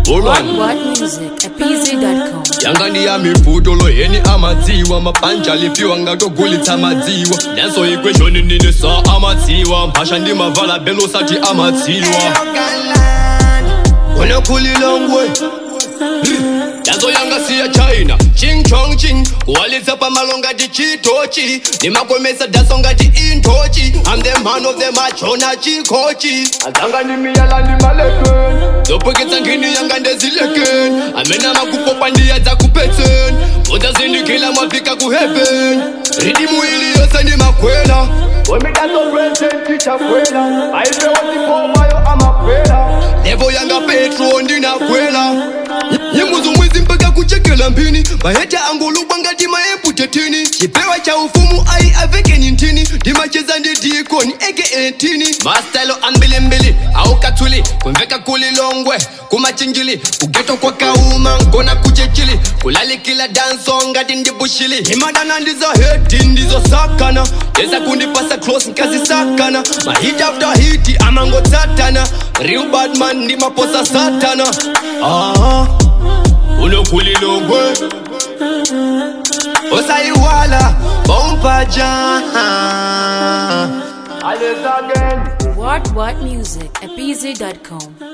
Hold What on. What Music at PZ.com. yanga ndi ya mibvuto loyeni amadziwa mabhanja lipiwa ngatogulitsa madziwa nyanso ikweshoni nini sa amadziwa mphasha ndi mavala belo sati amadziwa unokhulilongwe nyanso yanga siya china ching chong ching kuwalitsa pamalo ngati chitochi ndimakomesa daso ngati intochi i'm the man of the machona chikochi adzanga ndi miyala ndi malekeni zopweketsa nkhini yanga ndezilekeni amene amakupopa ndiye dzakupetseni udzazindikila mwafika ku heaven ridimu ili yose ndi makwela levo yanga petro ndinakwela nyimbo zomwezi mpaka kuchekela mphini maheta angolubwa ngati maemputetini chipewa cha ufumu ai avekeni ntini ndimacheza ndi dikoni eke entini mastelo ambilimbili aukathuli kumveka kulilongwe kumachinjili kugeto kwa kauma nkona kuchechili kulalikila danso ngati ndibushili imadana ndizo heti ndizo sakana teza kundipasa close nkazisakana mahit after hit amangotsatana real badman ndimaposa satana ah, unokulilongwe osaiwala bompaja What What Music at PZ.com.